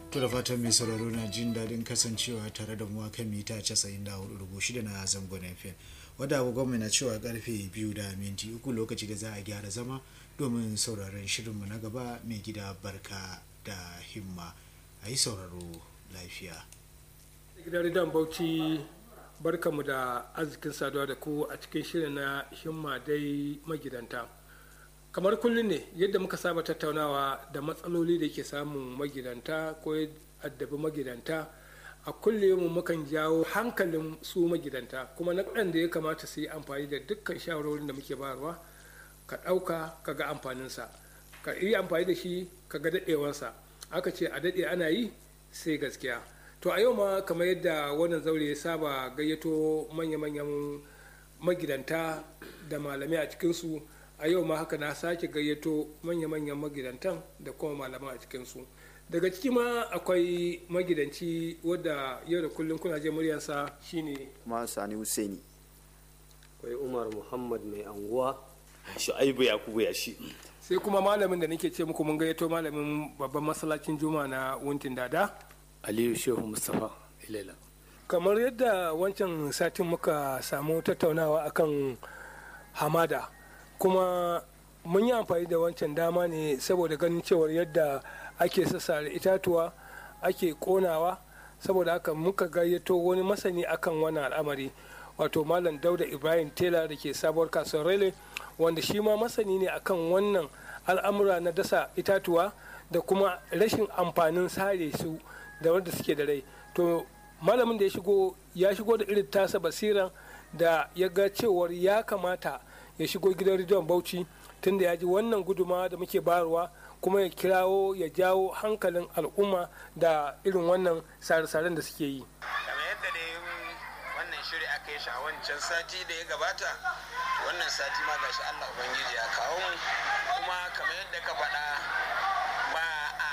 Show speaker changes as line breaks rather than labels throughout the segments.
to da fatan mai sauraro na jin daɗin kasancewa tare da mu kan mita 94.6 na zangon fm wadda agogon na cewa karfe biyu da minti uku lokaci da za a gyara zama domin sauraron shirinmu na gaba mai gida barka da himma a yi sauraro lafiya
gidan ridan bauchi barkamu da arzikin saduwa da ku a cikin shirin na himma dai magidanta kamar kullum ne yadda muka saba tattaunawa da matsaloli da ke samun magidanta ko addabi magidanta a kullum mukan jawo hankalin su magidanta kuma na da ya kamata su yi amfani da dukkan shawarorin da muke bayarwa ka ɗauka ka ga amfaninsa ka yi amfani da shi ka ga daɗewarsa aka ce a daɗe ana yi sai gaskiya to a yau ma kamar yadda wannan zaure ya saba gayyato manya-manyan magidanta da malamai a cikinsu a yau ma haka na sake gayyato manya-manyan magidantan da kuma malaman a cikinsu daga ciki ma akwai magidanci wadda yau da kullum kuna je muryarsa shine
ma sani husaini
akwai umar muhammad mai anguwa shu'aibu yakubu ya shi
sai kuma malamin da nake ce muku mun gayyato malamin babban masallacin juma na wuntin dada
aliyu shehu mustapha ilela
kamar yadda wancan satin muka samu tattaunawa akan hamada kuma mun yi amfani da wancan dama ne saboda ganin cewar yadda ake sassare itatuwa ake konawa saboda haka muka gayyato wani masani akan wannan al'amari wato malam dauda ibrahim tela da ke sabuwar kasuwar rele wanda shi ma masani ne akan wannan al'amura na dasa itatuwa da kuma rashin amfanin sare su da wanda suke da rai to malamin da ya shigo ya shigo da irin tasa basiran da ya ga cewar ya kamata ya shigo gidan rediyon bauchi tunda ya ji wannan guduma da muke bayarwa kuma ya kirawo ya jawo hankalin al'umma da irin wannan sare-saren da suke yi
kamar yadda da wannan shiri aka yi shi a wancan sati da ya gabata wannan sati ma gashi allah ubangiji ya kawo mu kuma kamar yadda ka faɗa ba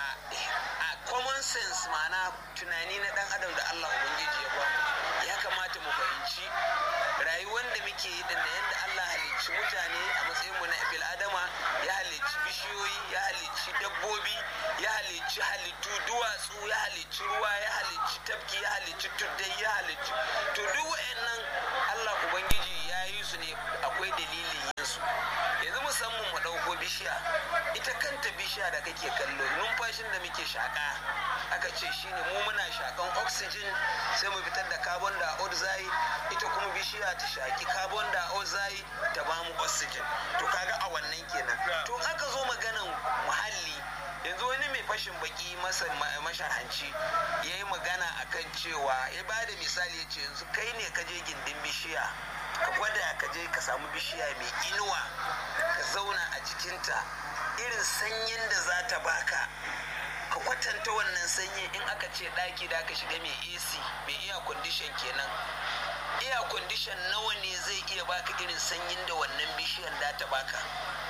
a common sense ma'ana tunani na dan adam da allah ubangiji ya bamu ya kamata mu fahimci rayuwar da muke yi da yadda allah halicci mutane a matsayinmu na bil adama ya halicci bishiyoyi ya halicci dabbobi ya halicci halittu duwatsu ya halicci ruwa ya halicci tafki ya halicci tuddai ya halicci to duk wa'annan allah ubangiji ya yi su ne akwai dalilin yin su yanzu musamman mu ɗauko bishiya ita kanta bishiya da kake kallo numfashin da muke shaƙa aka ce shine mu muna shaƙan oxygen sai mu fitar da carbon dioxide ita kuma bishiya ta shaƙi carbon dioxide ta bamu oxygen to kaga a wannan kenan to aka zo maganan muhalli yanzu wani mai fashin baki mashahanci ya yi magana akan cewa ya ba da misali ya ce yanzu kai ne ka je gindin bishiya ka gwada ka je ka samu bishiya mai inuwa ka zauna a jikinta irin sanyin da za ta baka ka kwatanta wannan sanyi in aka ce ɗaki da aka shiga mai ac mai iya kwandishan kenan iya kwandishan nawa ne zai iya baka irin sanyin da wannan bishiyan da ta baka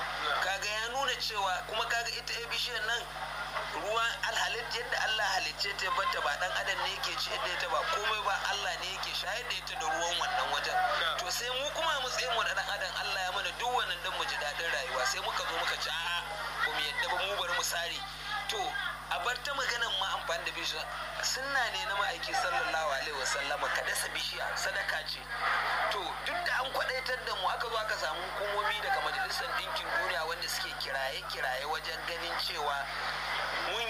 kaga ya nuna cewa kuma kaga ita ya bishiyar nan ruwa alhalit yadda Allah halicce ta bata ba dan adam ne yake ci da ita ba komai ba Allah ne yake shayar da ita da ruwan wannan wajen to sai mu kuma mu tsaye mu da dan adam Allah ya mana duk wannan dan mu ji dadin rayuwa sai muka zo muka ci a'a ba mu yadda ba mu bari mu sare to a bar ta maganan ma amfani da bishiya sunna ne na ma'aiki sallallahu alaihi wasallam ka dasa bishiya sadaka ce to duk da an kwadaitar da mu aka zo aka samu hukumomi daga majalisar ɗinkin duniya wanda suke kiraye-kiraye wajen ganin cewa mun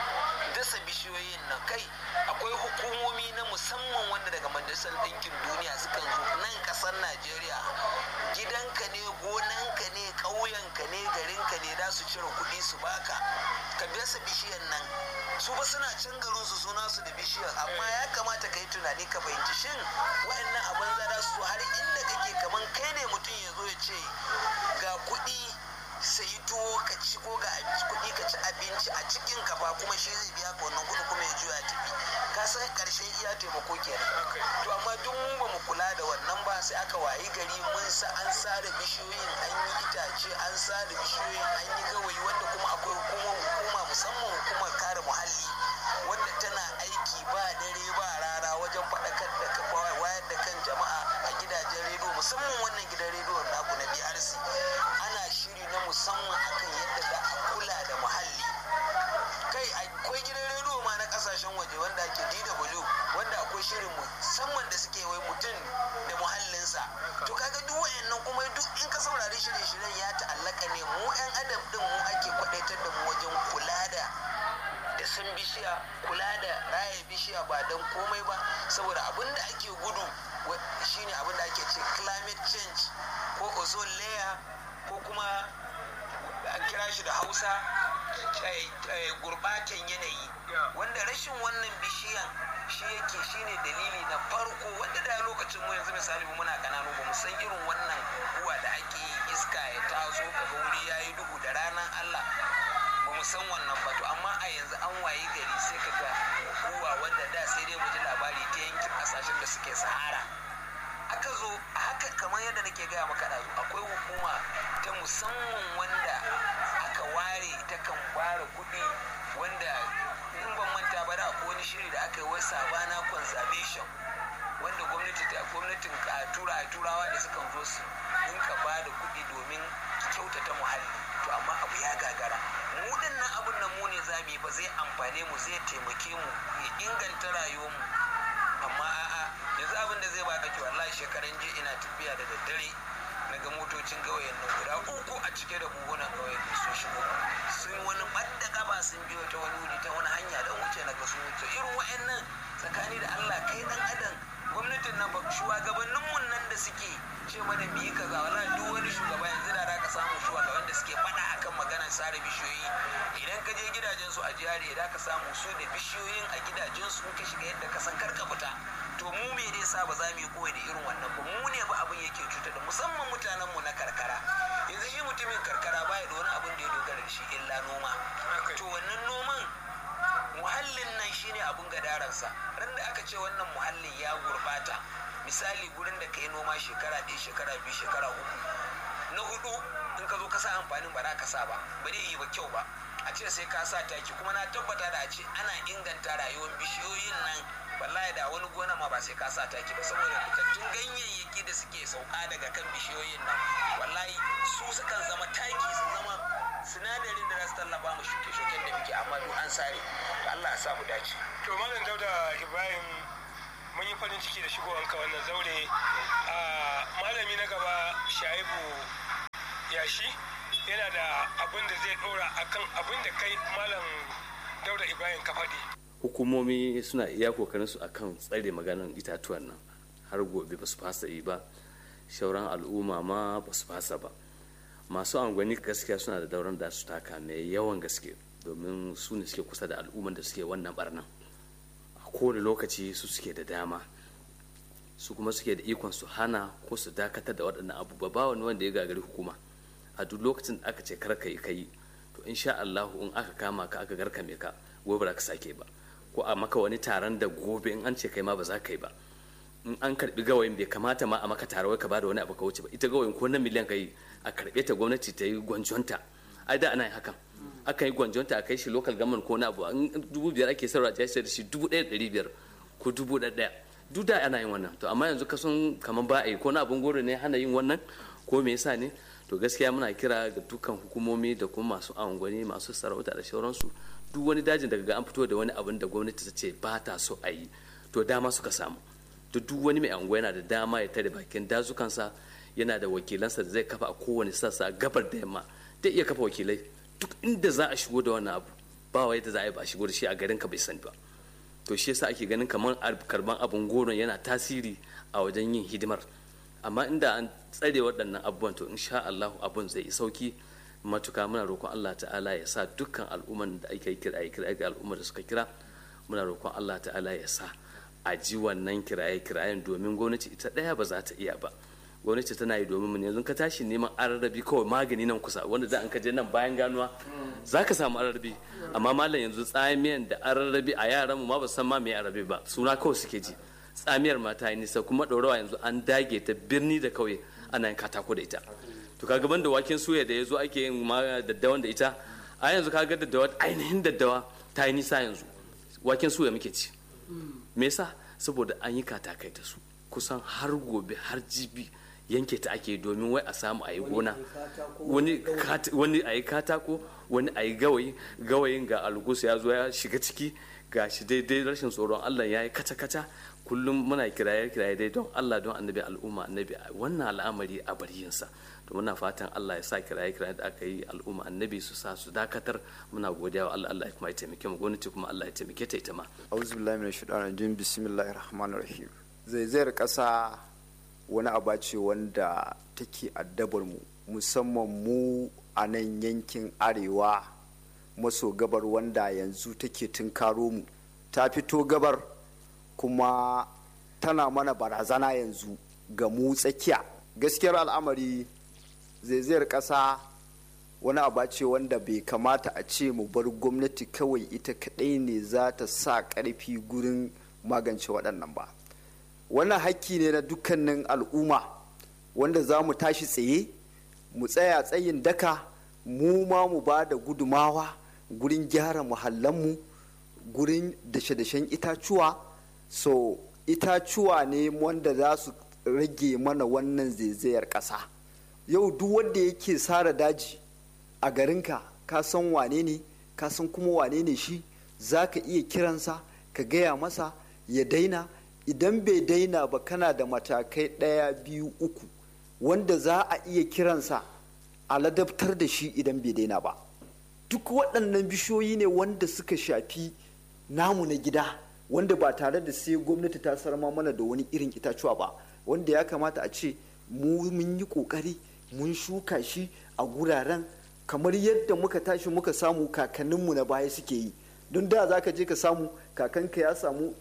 dasa bishiyoyin nan kai akwai hukumomi na musamman wanda daga majalisar ɗinkin duniya sukan zo nan ƙasar najeriya gidanka ne gonanka ne ƙauyenka ne garinka ne za su cire kuɗi su baka ka dasa bishiyar nan su ba suna can garin su suna su da bishiyar amma ya kamata ka yi tunani ka fahimci shin wa'annan abin za su har inda kake kaman kai ne mutum ya zo ya ce ga kuɗi sayi tuwo ka ci ko ga kuɗi ka ci abinci a cikin kafa kuma shi zai biya ka wannan kuɗi kuma ya juya tafi ka san ƙarshen iya taimako kenan to amma duk mu ba mu kula da wannan ba sai aka wayi gari mun sa an sare bishiyoyin an yi itace an sare bishiyoyin an yi gawayi wanda kuma akwai hukumar hukuma musamman hukumar kare muhalli wanda tana aiki ba dare ba rara wajen faɗakar da wayar da kan jama'a a gidajen rediyo musamman wannan gidan rediyo naku na BRC ana shiri na musamman akan yadda za a kula da muhalli kai akwai gidan rediyo ma na ƙasashe kasashen waje wanda ake DW wanda akwai shirin musamman da suke wai mutum da muhallinsa to kaga duk wayannan kuma duk in ka saurari shirye-shiryen ya ta'allaka ne mu 'yan adam din mu ake kwadaitar da mu wajen kula da da san bishiya kula da raya bishiya ba don komai ba saboda abin da ake gudu shine abin da ake ce climate change ko ozone layer ko kuma an kira shi da hausa gurbatan yanayi wanda rashin wannan bishiyan shi yake shine dalili na farko wanda da lokacin mu yanzu misali mu muna kananu ba mu san irin wannan guguwa da ake yi iska ya taso kaga wuri yayi duhu da ranar Allah ba mu san wannan ba to amma a yanzu an waye gari sai kaga guguwa wanda da sai dai mu ji labari ta yankin kasashen da suke sahara aka zo a haka kamar yadda nake gaya maka ɗazu akwai hukuma ta musamman wanda aka ware ta kan ware kuɗi wanda in ban manta ba da akwai wani shiri da aka yi wai sabana conservation wanda gwamnati ta gwamnatin tura turawa da sukan zo su dinka ba da kuɗi domin kyautata muhalli to amma abu ya gagara mu dinnan abun nan mu ne za mu yi ba zai amfane mu zai taimake mu ya inganta rayuwar mu amma a'a yanzu abin da zai baka ki wallahi shekaran jiya ina tafiya da daddare na ga motocin gawayen nan guda uku a cike da buhunan gawayen da sun shigo sun wani ɓadda gaba sun biyo ta wani wuri ta wani hanya da wuce na ga sun wuce irin wa'annan tsakani da Allah kai dan adam gwamnatin nan ba shugabannin mun nan da suke ce mana biyi kaza wallahi duk wani shugaba yanzu da za ka samu shugaban da suke faɗa akan maganar sare bishiyoyi idan ka je gidajen su a jihari da ka samu su da bishiyoyin a gidajen su ka shiga yadda ka san karka fita to mu me ne sa ba za mu yi koyi da irin wannan ba mu ne ba abin yake cuta da musamman mutanen mu na karkara yanzu shi mutumin karkara baya da wani abin da ya dogara da shi illa noma to wannan noman muhallin nan shine abin gadaransa ran da aka ce wannan muhallin ya gurbata misali gurin da ka yi noma shekara ɗaya shekara biyu shekara uku na hudu in ka zo ka sa amfanin ba za ka sa ba ba zai yi ba kyau ba a ce sai ka sa taki kuma na tabbata da a ce ana inganta rayuwar bishiyoyin nan wallahi da wani gona ma ba sai ka sa taki ba saboda fitattun ganyayyaki da suke sauka daga kan bishiyoyin nan wallahi su sukan zama taki su zama sinadarin da za su tallafa mu shuke-shuken da muke amma duk an sare Allah ya sa mu dace
to malam dauda ibrahim mun yi farin ciki da shigowanka wannan zaure a malami na gaba shaibu yashi yana da abin da zai dora akan abin da kai malam dauda ibrahim ka faɗi
hukumomi suna iya kokarin su akan tsare maganan itatuwan nan har gobe ba su fasa yi ba shauran al'umma ma ba su fasa ba masu angwani gaskiya suna da dauran da su taka mai yawan gaske domin su ne suke kusa da al'umman da suke wannan barnan a kowane lokaci su suke da dama su kuma suke da ikon su hana ko su dakatar da waɗannan abubuwa ba wani wanda ya gagari hukuma a duk lokacin da aka ce kar ka yi kai to insha Allah in aka kama ka aka garkame ka gobe ba ka sake ba ko a maka wani taron da gobe in an ce kai ma ba za ka yi ba in an karbi gawayin bai kamata ma a maka tare wai ka bada wani abu ka wuce ba ita gawayin ko na miliyan ka yi a karbe ta gwamnati ta yi gwanjonta ai da ana yin hakan akan yi gwanjonta a kai shi local government ko na abu in dubu biyar ake sarwa ta da shi dubu ɗaya ɗari biyar ko dubu ɗaya duk da ana yin wannan to amma yanzu ka sun kamar ba a yi ko na abun goro ne hana yin wannan ko me yasa ne to gaskiya muna kira ga dukkan hukumomi da kuma masu angwani masu sarauta da sauransu duk wani dajin daga ga an fito da wani abin da gwamnati ta ce ba ta so a yi to dama suka samu to duk wani mai anguwa yana da dama ya tare bakin dazukansa yana da wakilansa da zai kafa a kowane sassa gabar da yamma zai iya kafa wakilai duk inda za a shigo da wannan abu ba wai da za a yi ba a shigo da shi a garin ka bai sani ba to shi yasa ake ganin kamar karban abin goron yana tasiri a wajen yin hidimar amma inda an tsare waɗannan abubuwan to insha Allah abun zai yi sauki matuka muna roƙon Allah ta'ala ya sa dukkan al'umman da ake kira ya kira ga al'ummar da suka kira muna roƙon Allah ta'ala ya sa a ji wannan kiraye kirayen domin gwamnati ita ɗaya ba za ta iya ba gwamnati tana yi domin mu yanzu ka tashi neman ararrabi kawai magani nan kusa wanda za an ka je nan bayan ganuwa za ka samu ararrabi amma malam yanzu tsamiyan da ararrabi a yaran mu ma ba san ma me ararrabi ba suna kawai suke ji tsamiyar mata yi nisa kuma ɗaurawa yanzu an dage ta birni da kauye ana yin katako da ita to kaga ban da waken suya da ya zo ake yin ma daddawan da ita a yanzu kaga daddawa ainihin daddawa ta yi nisa yanzu waken suya muke ci me yasa saboda an yi katakai da su kusan har gobe har jibi yanke ta ake domin wai a samu a yi gona wani a yi katako wani a yi gawayi gawayin ga algus ya zo ya shiga ciki ga shi daidai rashin tsoron allah ya yi kaca-kaca kullum muna kiraye kiraye dai don allah don annabi al'umma annabi wannan al'amari a bar yinsa to muna fatan allah ya sa kiraye kiraye da aka yi al'umma annabi su sa su dakatar muna godiya wa allah allah kuma ya taimake mu gwamnati kuma allah ya taimake ta ita ma
auzu billahi minash shaitanir rajim bismillahir rahmanir rahim zaizayar kasa wani aba ce wanda take addabar mu musamman mu a nan yankin arewa maso gabar wanda yanzu take tunkaro mu ta fito gabar kuma tana mana barazana yanzu ga mu tsakiya gaskiyar al'amari zaizayar ƙasa wani aba ce wanda bai kamata a ce mu bar gwamnati kawai ita kaɗai ne za ta sa ƙarfi gurin magance waɗannan ba wannan hakki ne na dukkanin al'umma wanda za mu tashi tsaye mu tsaya tsayin daka mu ma mu ba da gudumawa gurin gyara muhallanmu gurin dashe-dashen itacuwa so itacuwa ne wanda za su rage mana wannan zaizayar ƙasa yau duk wanda yake sara daji a garinka ka san wane ne ka san kuma wane ne shi za ka iya kiransa ka gaya masa ya daina idan bai daina ba kana da matakai ɗaya biyu uku wanda za a iya kiransa a ladabtar da shi idan bai daina ba duk waɗannan bishiyoyi ne wanda suka shafi namu na gida wanda ba tare da sai gwamnati ta sarma mana da wani irin itacuwa ba wanda ya kamata a ce mu mun yi ƙoƙari mun shuka shi a guraren kamar yadda muka tashi muka samu kakanninmu na baya suke yi don da za ka je ka samu kakanka ya samu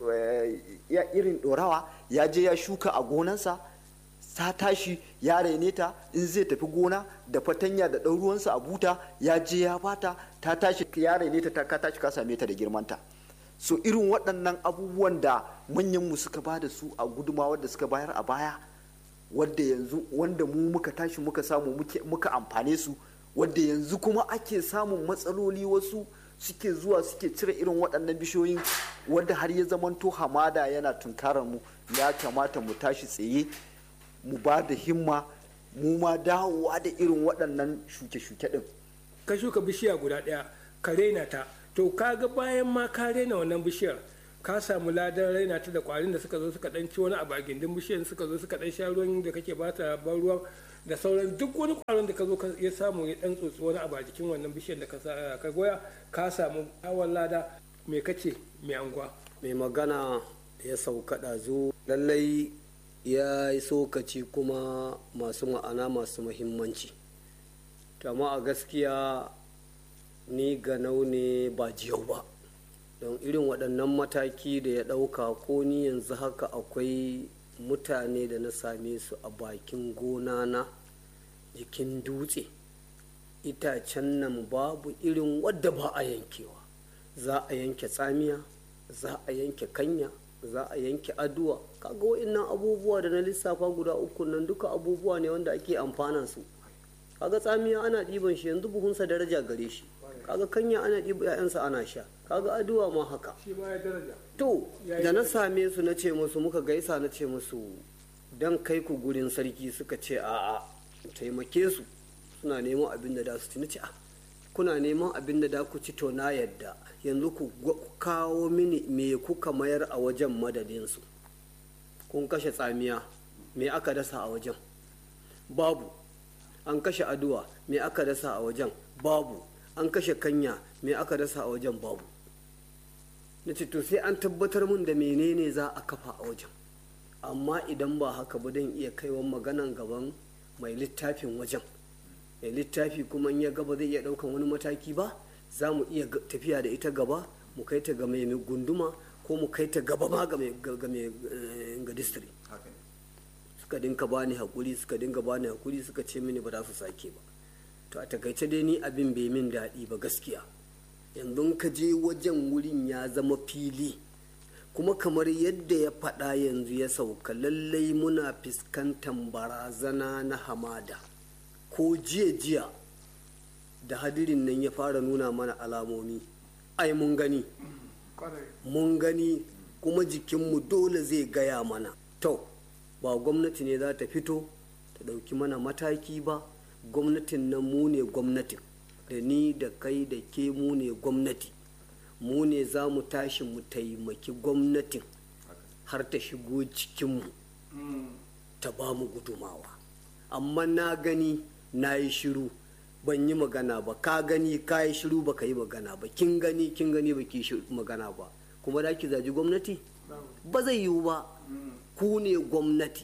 ya irin ɗorawa ya je ya shuka a gonansa ta tashi ya raine ta in zai tafi gona da fatanya da ɗan ruwansa a buta ya je ya bata ta tashi ya raine ta ka tashi ka same ta da girmanta so irin waɗannan abubuwan da manyanmu suka ba da su a gudumawa da suka bayar a baya wadda yanzu wanda mu muka tashi muka samu muka amfane su wadda yanzu kuma ake samun matsaloli wasu suke zuwa suke cire irin waɗannan bishiyoyin wadda har ya zamanto hamada yana tunkarar mu ya kamata mu tashi tsaye mu ba da himma mu ma dawowa da irin waɗannan shuke-shuke ɗin
ka shuka bishiya guda ɗaya ka raina ta to kaga bayan ma ka raina wannan bishiyar ka samu ladan raina ta da kwarin da suka zo suka dan ci wani abu a gindin bishiyar suka zo suka dan sha ruwan da kake bata ban ruwan da sauran duk wani kwaron da ka zo ya samu ya dan tsotsi wani abu a jikin wannan bishiyar da ka goya ka samu awon lada me kace mai anguwa
mai magana ya sauka ɗazu lallai ya yi sokaci kuma masu ma'ana masu muhimmanci amma a gaskiya ni ga ne ba jiyau ba don irin waɗannan mataki da ya ɗauka ko ni yanzu haka akwai mutane da na same su a bakin gona na jikin dutse itacen nan babu irin wadda ba a yankewa za a yanke tsamiya za a yanke kanya za a yanke aduwa kaga wa'innan abubuwa da na lissafa guda uku nan duka abubuwa ne wanda ake amfanan su kaga tsamiya ana ɗiban shi yanzu buhunsa daraja gare shi kaga kanya ana ɗiba 'ya'yansa ana sha kaga aduwa ma haka to da na same su na ce musu muka gaisa na ce musu dan kai ku gurin sarki suka ce a'a taimake su suna neman abin da da su ci na ce a kuna neman abin da da ku ci to na yadda yanzu ku kawo mini me kuka mayar a wajen madadinsu kun kashe tsamiya me aka dasa a wajen babu an kashe aduwa me aka dasa a wajen babu an kashe kanya me aka dasa a wajen babu na ce to sai an tabbatar mun da menene za a kafa a wajen amma idan ba haka ba don iya kaiwa maganan gaban mai littafin wajen mai littafi kuma in ya gaba zai iya daukan wani mataki ba za mu iya tafiya da ita gaba mu kai ta ga mai gunduma ko mu kai ta gaba ma ga mai ga distri suka dinka bani hakuri suka dinga bani hakuri suka ce mini ba za su sake ba to a takaice dai ni abin bai min daɗi ba gaskiya yanzu ka je wajen wurin ya zama fili kuma kamar yadda ya faɗa yanzu ya sauka lallai muna fuskantar barazana na hamada ko jiya jiya da hadirin nan ya fara nuna mana alamomi ai mun gani mun gani kuma jikinmu dole zai gaya mana to ba gwamnati ne za ta fito ta ɗauki mana mataki ba gwamnatin nan mu ne gwamnatin da ni da kai da ke mu ne gwamnati mu ne za mu tashi mu taimaki gwamnatin har ta shigo cikinmu ta ba mu gudumawa amma na gani na yi shiru ban yi magana ba ka gani ka yi shiru ba ka yi magana ba kin gani kin gani ba ki magana ba kuma da ki zaji gwamnati ba zai yiwu ba ku ne gwamnati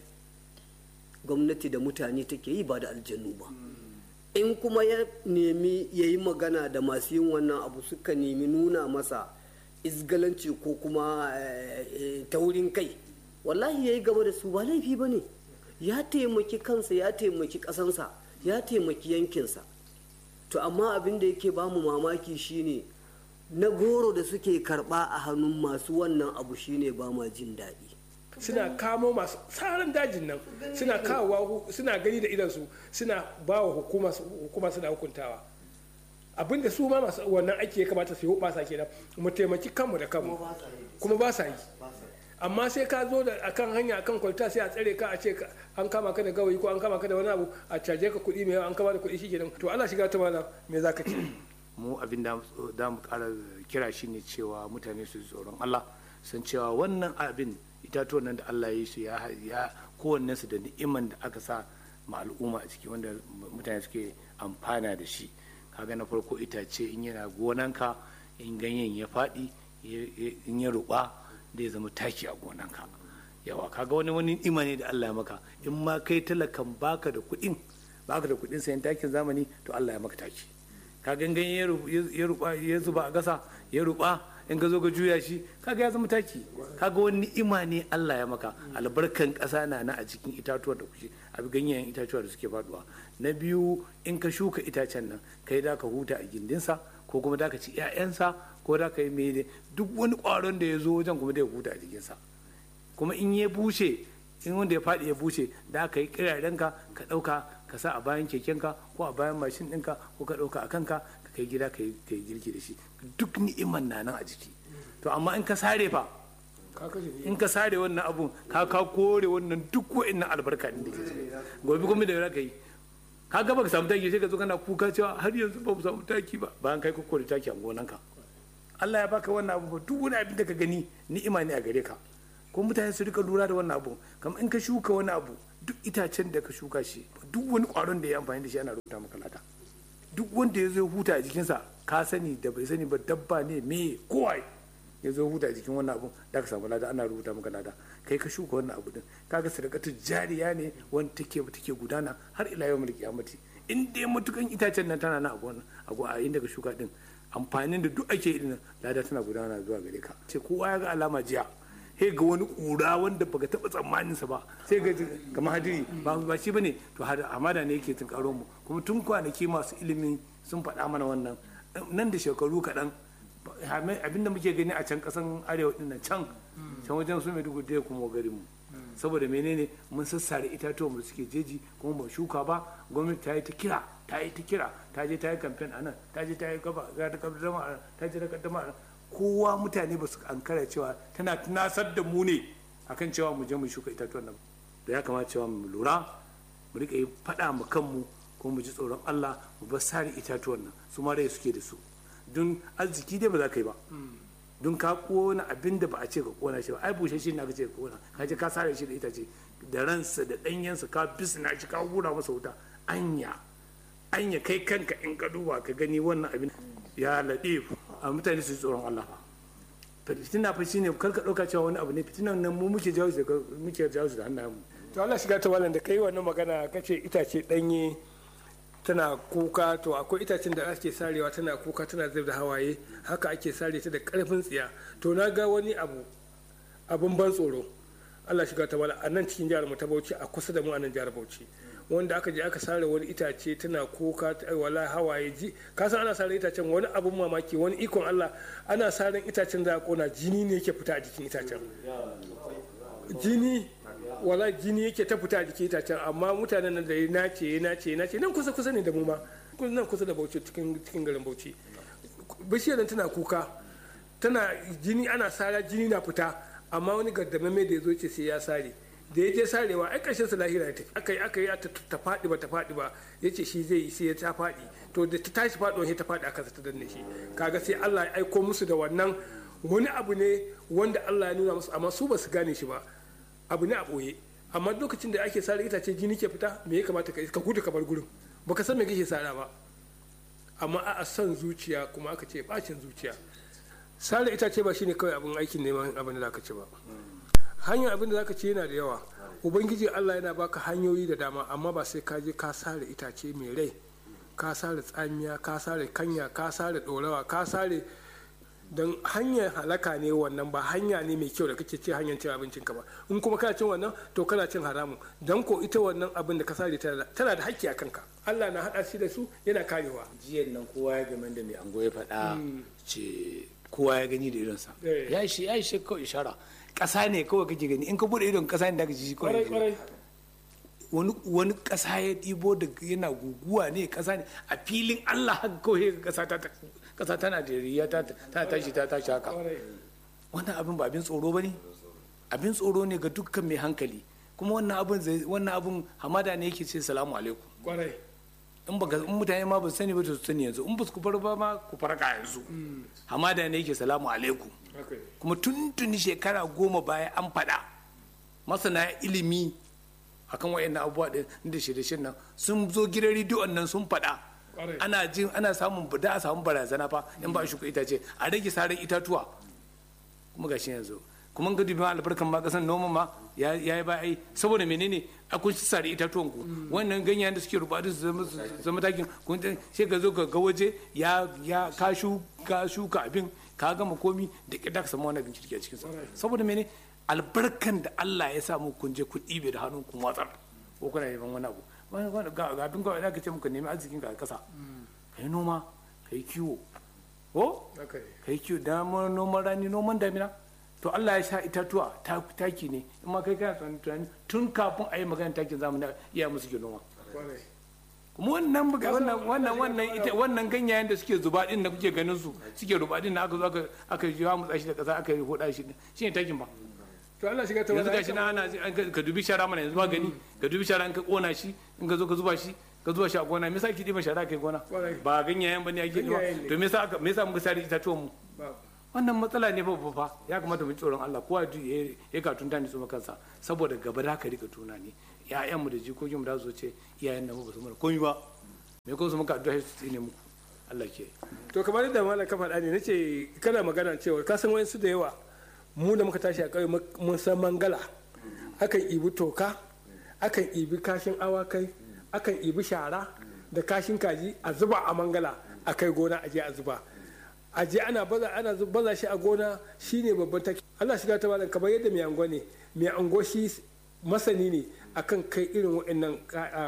gwamnati da mutane take yi ba da aljanu ba in kuma ya nemi ya yi magana da masu yin wannan abu suka nemi nuna masa izgalanci ko kuma taurin kai wallahi ya yi gaba da su ba laifi ba ne ya taimaki kansa ya taimaki ƙasansa ya taimaki yankinsa to amma abin da yake bamu mamaki shine na goro da suke karba a hannun masu wannan abu shine ba ma jin daɗi
suna kamo masu tsarin dajin nan suna kawowa suna gani da idansu suna ba wa hukuma suna hukuntawa abinda su ma masu wannan aiki ya kamata su yi hubasa kenan mu taimaki kanmu da kanmu kuma ba sa yi amma sai ka zo da akan hanya akan kwalta sai a tsare ka a ce an kama ka da gawayi ko an kama ka da wani abu a caje ka kuɗi mai yawa an kama da kuɗi shikenan to Allah shiga ta mana me zaka ce
mu abin da da mu ƙara kira shine cewa mutane su tsoron Allah san cewa wannan abin itatuwan nan da Allah ya yi su ya ya kowanne su da ni'iman da aka sa ma al'umma a ciki wanda mutane suke amfana da shi kaga na farko itace in yana gonanka in ganyen ya faɗi in ya ruɓa da ya zama taki a gonanka yawa kaga wani wani ni'ima ne da Allah ya maka in ma kai talakan baka da kuɗin baka da kuɗin sayan takin zamani to Allah ya maka taki ka gangan ya ruba ya zuba a gasa ya ruba in ka zo ka juya shi kaga ya zama taki kaga wani ni'ima ne Allah ya maka albarkan ƙasa na na a cikin itatuwa da kuke a ganyen itatuwa da suke faduwa na biyu in ka shuka itacen nan kai da ka huta a gindinsa ko kuma da ka ci 'ya'yansa ko da ka yi mene duk wani ƙwaron da ya zo wajen kuma da ya huta a jikinsa kuma in ya bushe in wanda ya faɗi ya bushe da ka yi kirarenka ka ɗauka ka sa a bayan kekenka ko a bayan mashin ɗinka ko ka ɗauka a kanka ka kai gida ka yi girki da shi duk ni'iman na nan a jiki to amma in ka sare fa in ka sare wannan abun ka ka kore wannan duk wa'annan albarka ɗin da ke ciki gobe kuma da ya ka yi ka ga baka samu taki sai ka zo kana kuka cewa har yanzu ba mu samu taki ba bayan kai kokore taki a gonanka Allah ya baka wannan abu duk wani abin da ka gani ni'ima ne a gare ka ko mutane su rika lura da wannan abu kamar in ka shuka wani abu duk itacen da ka shuka shi duk wani kwaron da ya amfani da shi ana rubuta maka lada duk wanda ya zo ya huta a jikinsa ka sani da bai sani ba dabba ne me kowa ya zo huta a jikin wannan abu da ka samu lada ana rubuta maka lada kai ka shuka wannan abu din kaga sadakatu jariya ne wanda take take gudana har ila yau mulki amati in dai matukan itacen nan tana na a gona a inda ka shuka din amfanin da duk ake yi lada tana gudana zuwa gare ka ce kowa ya ga alama jiya sai ga wani kura wanda baka taba tsammanin sa ba sai ga kamar hadiri ba ba shi bane to hamada ne yake tunkaro mu kuma tun kwanaki masu ilimi sun faɗa mana wannan nan da shekaru kaɗan abinda muke gani a can ƙasan arewa din nan can can wajen su maiduguri da kuma garin mu saboda menene mun sassare itatuwan mu suke jeji kuma ba shuka ba gwamnati ta yi ta kira ta yi ta kira ta je ta yi kamfen a nan ta je ta yi gaba ta kaddama a ta je ta kaddama a kowa mutane ba su ankara cewa tana tunasar da mu ne akan cewa mu je mu shuka itatuwan nan da ya kamata cewa mu lura mu rika yi faɗa mu kanmu kuma mu ji tsoron Allah mu bar sare itatuwan nan su ma rai suke da su don arziki dai ba za ka yi ba don ka kona abin da ba a ce ka kona shi ba ai bushe shi na ka ce ka kona ka je ka sare shi da itace da ransa da ɗanyensa ka bisna shi ka hura masa wuta anya anya kai kanka in ka duba ka gani wannan abin ya laɗe a mutane su tsoron Allah fitina fa shine kar ka ɗauka cewa wani abu ne fitinan nan mu muke jawo muke jawo da hannayen mu
to Allah shiga ta malam da kai wannan magana kace itace danye tana kuka to akwai itacen da ake sarewa tana kuka tana zub da hawaye haka ake sare ta da karfin tsiya to na ga wani abu abun ban tsoro Allah shiga ta malam a nan cikin jihar mu ta Bauchi a kusa da mu a nan jihar Bauchi wanda aka je aka sare wani itace tana kuka wala hawaye ji ka san ana sare itacen wani abun mamaki wani ikon Allah ana saren itacen da kona jini ne yake fita a jikin itacen jini wala jini yake ta fita a jikin itacen amma mutanen nan da ya nace ya nace ya nace nan kusa kusa ne da mu ma nan kusa da Bauchi cikin cikin garin Bauchi bishiyar nan tana kuka tana jini ana sara jini na fita amma wani gardamame da ya zo ce sai ya sare da ya je sarewa ai ƙarshen sa lahira ya tafi aka yi aka yi ta faɗi ba ta faɗi ba ya ce shi zai yi sai ya ta faɗi to da ta tashi faɗuwa sai ta faɗi aka ta danne shi kaga sai Allah ya aiko musu da wannan wani abu ne wanda Allah ya nuna musu amma su ba su gane shi ba abu ne a ɓoye amma lokacin da ake sare itace jini ke fita me ya kamata ka ka gudu ka bar gurin baka san me kake sara ba amma a son zuciya kuma aka ce bacin zuciya sare itace ba shine kawai abin aikin neman abin da zaka ci ba hanyar abin da zaka ci yana da yawa ubangiji Allah yana baka hanyoyi da dama amma ba sai ka je ka sare itace mai rai ka sare tsamiya ka sare kanya ka sare dorawa ka sare don hanyar halaka ne wannan ba hanya ne mai kyau da kake ce hanyar cin abincin ka ba in kuma kana cin wannan to kana cin haramun don ko ita wannan abin da ka sare tana da haƙƙi a kanka Allah na haɗa shi da su yana karewa
jiyan nan kowa ya game da mai ango ya faɗa ce kowa ya gani da idonsa ya shi ya shi kawai ishara ƙasa ne kawai kake gani in ka bude idon ƙasa ne da ka ji kawai wani wani ƙasa ya ɗibo da yana guguwa ne ƙasa ne a filin Allah haka kawai ƙasa ta ƙasa tana da riya ta tashi ta tashi haka wannan abin ba abin tsoro ba ne abin tsoro ne ga dukkan mai hankali kuma wannan abin wannan abin hamada ne yake ce salamu alaikum in ba in mutane ma ba sani ba to su sani yanzu in ba ku fara ba ma ku farka yanzu hamada ne yake salamu alaikum kuma tuntuni shekara goma baya an faɗa masana ilimi akan wayannan abubuwa din da shirye nan sun zo gidan rediyon nan sun faɗa ana jin ana samun da a samu barazana fa in ba shuka itace a rage sarar itatuwa kuma gashi yanzu kuma ga dubi albarkan ma kasan noma ma ya yi ba ai saboda menene a kun sare itatuwan ku wannan ganyayen da suke rubatu su zama takin kun sai ka zo ka ga waje ya ya ka shuka shuka abin ka gama komi da kida ka samu wani abin kirki a cikin sa saboda menene albarkan da Allah ya samu kun je ku ɗibe da hannun kun watsar ko kuna neman wani abu ga abin kawai da ka ce muka nemi arzikin ka a ƙasa ka yi noma ka yi kiwo ko ka yi kiwo da noman rani noman damina to Allah ya sha itatuwa taki ne in ma kai kana tunani tun kafin a yi magana takin zamani iya musu ke noma kuma wannan wannan wannan wannan ita wannan ganyayen da suke zuba din da kuke ganin su suke ruba din da aka zo aka aka yi mutsa shi da kasa aka yi hoda shi shine takin ba
to Allah shiga ta
yanzu gashi na ana ka dubi shara mana yanzu ba gani ka dubi shara in ka kona shi in ka zo ka zuba shi ka zuba shi a gona me yasa ki diban shara kai gona ba ganyayen bane ake diba to me yasa me yasa muka sare itatuwan mu wannan matsala ne babba fa ya kamata mu tsoron Allah kowa ya ka tunta ni tsoma kansa saboda gaba da ka rika tuna ne ƴaƴan mu da jikokin mu da su ce iyayen nan ba su mana komai ba me ko su muka addu'a su tsine muku Allah ke
to kamar yadda malam ka faɗa ne nace kana magana cewa ka san wayansu da yawa mu da muka tashi a ƙauye mun san mangala akan ibi toka akan ibi kashin awakai akan ibi shara da kashin kaji a zuba a mangala a kai gona a je a zuba a je ana baza ana baza shi a gona shine babban taki Allah shiga ta malam kamar yadda mai ango ne mai ango shi masani ne akan kai irin waɗannan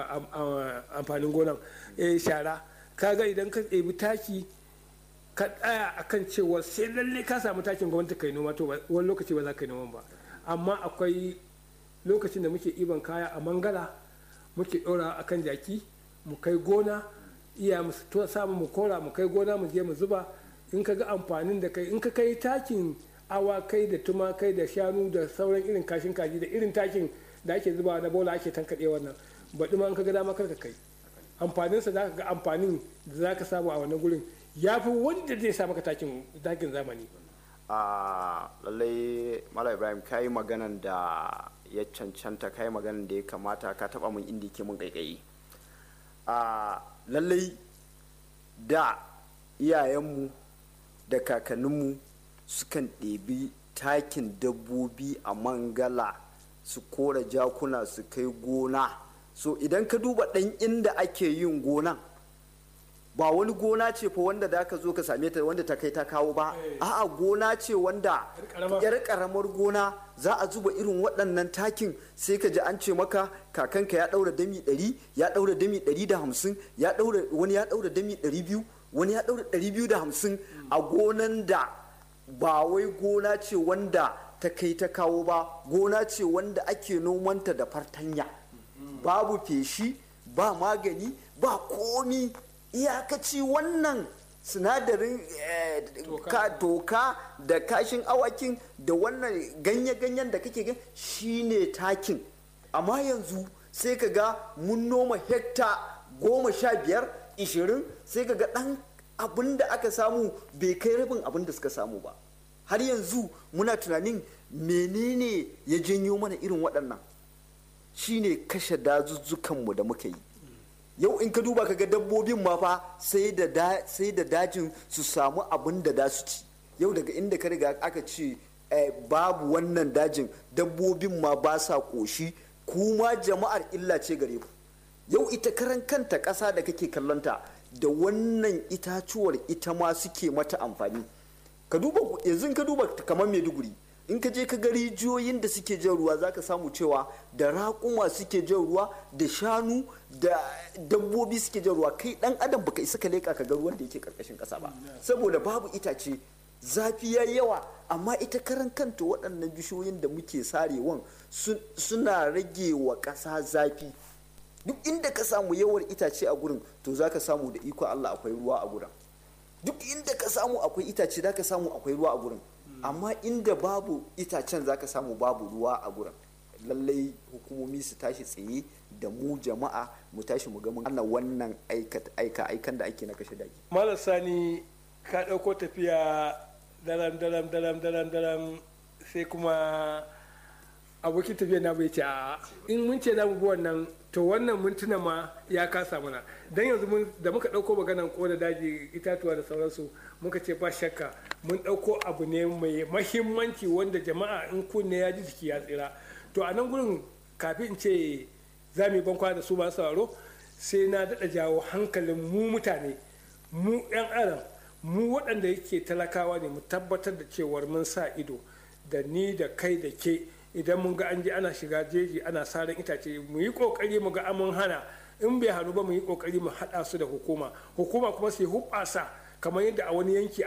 amfanin gonan shara kaga idan ka ɗebi taki ka tsaya akan cewa sai lalle ka samu takin gwamnati kai noma to wani lokaci ba za ka yi noman ba amma akwai lokacin da muke iban kaya a mangala muke ɗora akan jaki mu kai gona iya mu samu mu kora mu kai gona mu je mu zuba in ka ga amfanin da kai in ka kai takin awakai da tumakai da shanu da sauran irin kashin kaji da irin takin da ake zuba na bola ake tankaɗe wannan baɗi ma in ka ga dama kar ka kai amfaninsa za ka ga amfanin da za ka samu a wannan gurin ya fi wanda zai sa maka takin zamani
a lallai mala ibrahim ka yi maganan da ya cancanta ka yi maganan da ya kamata ka taba mun inda ke mun kaikayi a lallai da iyayenmu da kakanninmu sukan ɗebi takin dabbobi a mangala su kora jakuna su kai gona so idan ka duba ɗan inda ake yin gonan ba wani gona ce fa wanda da ka zo ka same ta wanda ta kai ta kawo ba a'a gona ce wanda yar karamar gona za a zuba irin waɗannan takin sai ka ji an ce maka kakanka ya ɗaura dami ɗari ya ɗaura dami ɗari da hamsin ya ɗaura wani ya ɗaura dami ɗari biyu wani ya ɗaura ɗari biyu da hamsin a gonan da ba wai gona ce wanda ta kai ta kawo ba gona ce wanda ake nomanta da fartanya babu feshi ba magani ba komi iyakaci wannan sinadarin toka da kashin awakin da wannan ganye-ganyen da kake gan shine takin amma yanzu sai ka ga mun noma hekta goma sha biyar ishirin sai ka ga ɗan abin da aka samu bai kai rabin abin da suka samu ba har yanzu muna tunanin menene ya janyo mana irin waɗannan shine kashe dazuzzukanmu da muka yi yau in ka duba kaga dabbobin ma fa sai da dajin su samu abin da da su ci yau daga inda ka riga aka ce babu wannan dajin dabbobin ma ba sa ƙoshi kuma jama'ar illa ce gare ku yau ita karan kanta ƙasa da kake kallonta da wannan itacuwar ita ma suke mata amfani ka duba yanzu ka duba kamar maiduguri in ka je ka ga rijiyoyin da suke jan ruwa zaka samu cewa da raƙuma suke jan ruwa da shanu da dabbobi suke jan ruwa kai dan adam baka isa ka leƙa ka ga ruwan da yake karkashin ƙasa ba saboda babu itace zafi ya yawa amma ita karan kanta waɗannan bishiyoyin da muke sarewan suna rage wa ƙasa zafi duk inda ka samu yawar itace a gurin to za ka samu da iko Allah akwai ruwa a gurin duk inda ka samu akwai itace za ka samu akwai ruwa a gurin amma inda babu itacen za ka samu babu ruwa a gurin lallai hukumomi su tashi tsaye da mu jama'a mu tashi mu ga mun ana wannan aika aikan da ake na kashe daji
malam sani ka ɗauko tafiya daram daram daram daram daram sai kuma abokin tafiya na bai ce a in mun ce za mu bi wannan to wannan mintuna ma ya kasa mana dan yanzu da muka ɗauko maganan kona daji itatuwa da sauransu muka ce ba shakka mun ɗauko abu ne mai mahimmanci wanda jama'a in kunne ya ji jiki ya tsira to a nan gurin kafin in ce za mu yi bankwa da su ba sauraro sai na daɗa jawo hankalin mu mutane mu 'yan adam mu waɗanda yake talakawa ne mu tabbatar da cewar mun sa ido da ni da kai da ke idan mun ga an je ana shiga jeji ana saran itace mu yi kokari mu ga amun hana in bai hannu ba mu yi kokari mu haɗa su da hukuma hukuma kuma sai hubbasa kamar yadda a wani yanki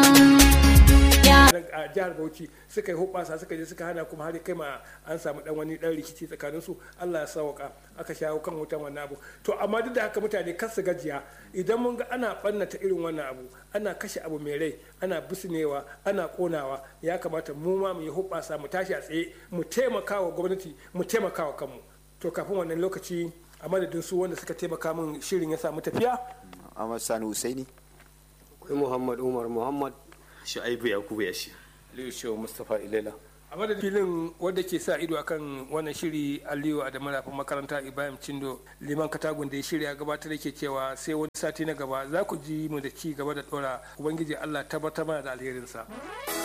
a jihar bauchi suka yi hubasa suka je suka hana kuma har kai ma an samu dan wani dan rikici tsakanin su Allah ya sauka aka shawo kan wutan wannan abu to amma duk da haka mutane kar su gajiya idan mun ga ana bannata irin wannan abu ana kashe abu mai rai ana bisnewa ana konawa ya kamata mu ma mu yi hubasa mu tashi a tsaye mu taimaka wa gwamnati mu taimaka wa kanmu to kafin wannan lokaci a madadin su wanda suka taimaka min shirin ya samu tafiya
Ahmad Sani Husaini
akwai muhammad umar muhammad
shu'aibu yakubu ya shi
aliyu shehu mustapha ilela
a madadin filin wanda ke sa ido akan wannan shiri aliyu a da marafin makaranta ibrahim cindo liman katagun da ya shirya gabatar da ke cewa sai wani sati na gaba za ku ji mu da ci gaba da dora ubangiji allah tabbatar mana da alherinsa